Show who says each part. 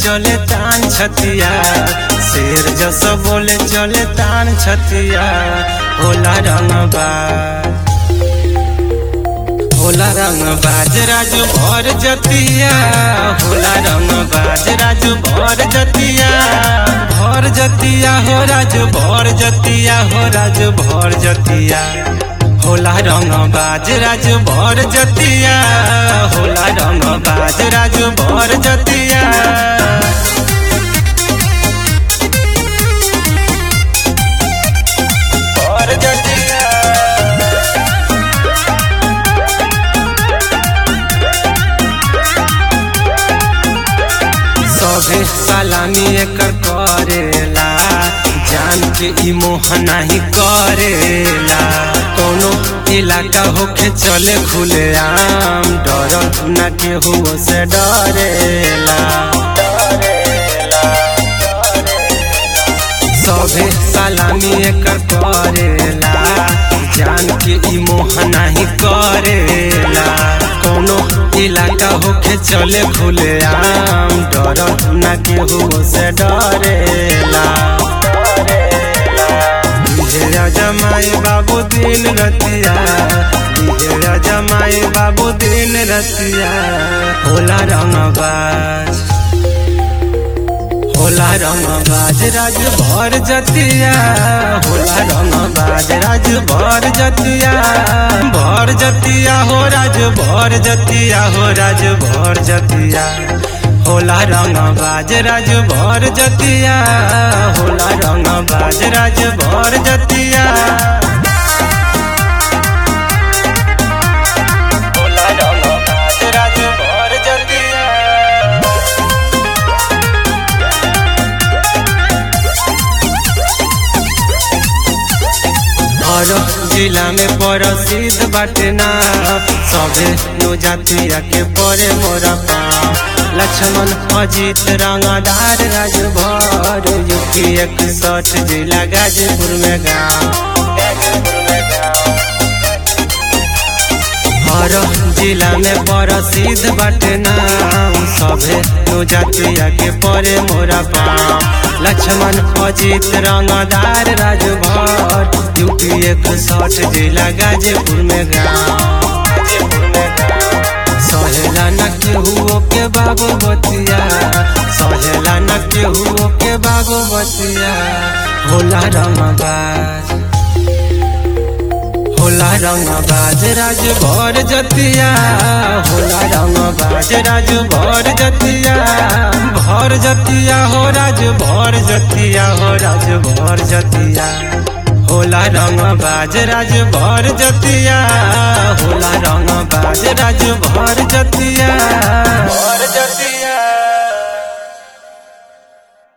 Speaker 1: चले तान छतिया शेर जस बोले चले तान छतिया होला रंगबाज होला रंग बाज राजू भर जतिया होला रंग बाज राजू भर जतिया भर जतिया हो राजू भर जतिया हो राजू भर जतिया होला रंग बाज राजू भर जतिया होला रंग बाज राजू भर जतिया भर जतिया सभे सलामी एकर करेला जान के ई मोह नाही करेला कोनो इलाका होके चले खुले आम डर न केहू से डरेला सभे सलामी एकर करेला जान के ई मोह नाही करेला कोनो इलाका होके चले खुले आम डर न केहू से डरेला दिहेरा जमाई बाबू दिन रतिया दिहेरा जमाई बाबू दिन रतिया होला रंगबाज होला रंगबाज राज भर जतिया होला रंगबाज राज भर जतिया भर जतिया हो राज भर जतिया हो राज भर जतिया होला रंगबाज राज भर जतिया होला रंगबाज राज भर जतिया होला रंगबाज राज भर जतिया और जिला में प्रसिद्ध बाटे ना सभे नो जातिया के परे मोरा पाँव लक्ष्मण अजित रंगदार राजभर यूपी इकसठ जिला गाजीपुर में गाँव हर जिला में प्रसिद्ध बाटे नाम सभे नो जातिया के परे मोरा पाँव लक्ष्मण अजित रंगदार राजभर यूपी एक सठ जिला गाजीपुर में गाँव सहेला न केहू के बाबू बतिया सहेला न केहू के बाबू बतिया होला रंगबाज होला रंगबाज राज भर जतिया होला रंगबाज राज भर जतिया भर जतिया हो राज भर जतिया हो राज भर जतिया होला रंगबाज राज भर जतिया होला रंगबाज राज भर जतिया भर जतिया